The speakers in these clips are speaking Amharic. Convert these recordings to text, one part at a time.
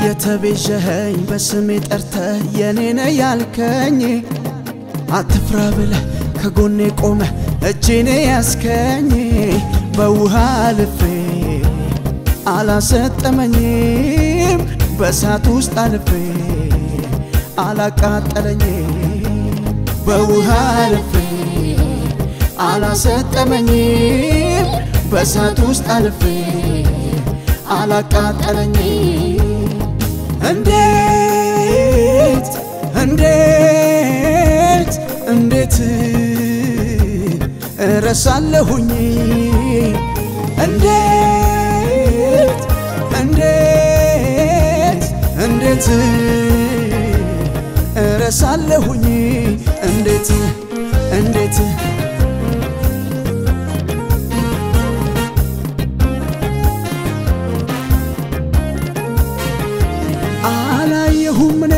የተቤዠኸኝ በስሜ ጠርተ የኔነ ያልከኝ አትፍራ ብለ ከጎኔ ቆመ እጄኔ ያስከኝ በውሃ አልፌ አላሰጠመኝም በእሳት ውስጥ አልፌ አላቃጠለኝም በውሃ አልፌ አላሰጠመኝም በእሳት ውስጥ አልፌ አላቃጠለኝም እንዴት እንዴት እንዴት እረሳለሁኝ እንዴት እንዴት እንዴት እረሳለሁኝ እንዴት እንዴት አላየሁም እኔ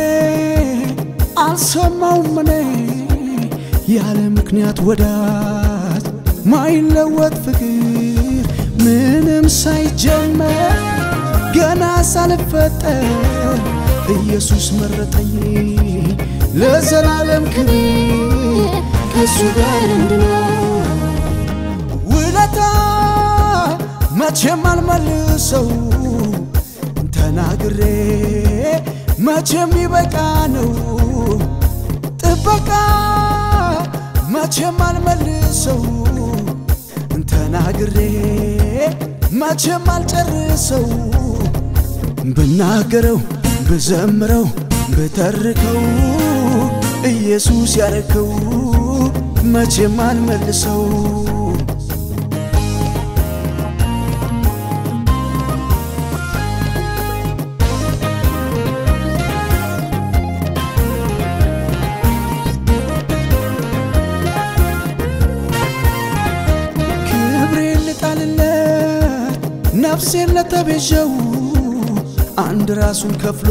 አልሰማውም እኔ ያለ ምክንያት ወዳጅ ማይለወጥ ፍቅር ምንም ሳይጀመር ገና ሳልፈጠር ኢየሱስ መረጠኝ ለዘላለም ክብር ከእሱ ጋር እንድኖር ውለታ መቼም አልመልሰው ተናግሬ መቼም ይበቃ ነው ጥበቃ መቼም አልመልሰው ተናግሬ መቼም አልጨርሰው ብናገረው ብዘምረው ብተርከው ኢየሱስ ያረከው መቼም አልመልሰው ክብሬን ልጣልለት ነፍሴን ለተቤዠው አንድ ራሱን ከፍሎ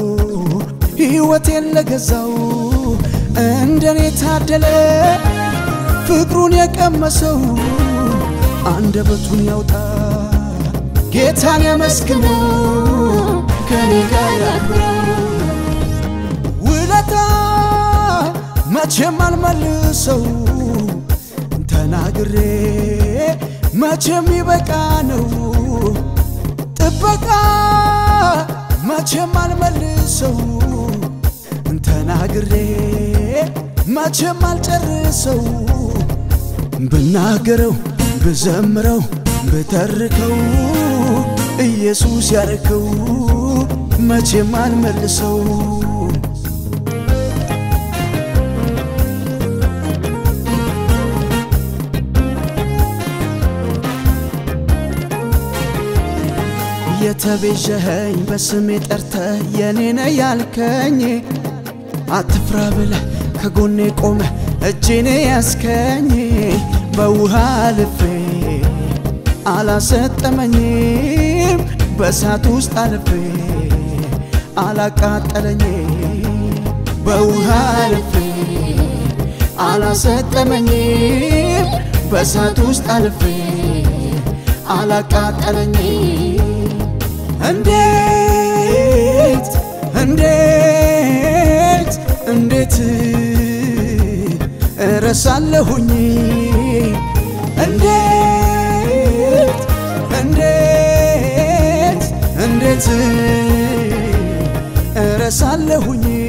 ሕይወቴን ለገዛው እንደኔ ታደለ ፍቅሩን የቀመሰው አንደበቱን ያውጣ ጌታን ያመስግነው ከኔ ጋር ያክብረው ውለታ መቼም አልመልሰው ተናግሬ መቼም ይበቃ ነው ጥበቃ መቼም አልመልሰው ተናግሬ መቼም አልጨርሰው ብናገረው ብዘምረው ብተርከው ኢየሱስ ያረከው መቼም አልመልሰው የተቤዠኸኝ በስሜ ጠርተ የኔነ ያልከኝ አትፍራ ብለ ከጎኔ ቆመ እጄኔ ያስከኝ በውሃ አልፌ አላሰጠመኝም በእሳት ውስጥ አልፌ አላቃጠለኝም በውሃ አልፌ አላሰጠመኝም በእሳት ውስጥ አልፌ አላቃጠለኝም እንዴት እንዴት እንዴት እረሳለሁኝ እንዴት እንዴት እንዴት እረሳለሁኝ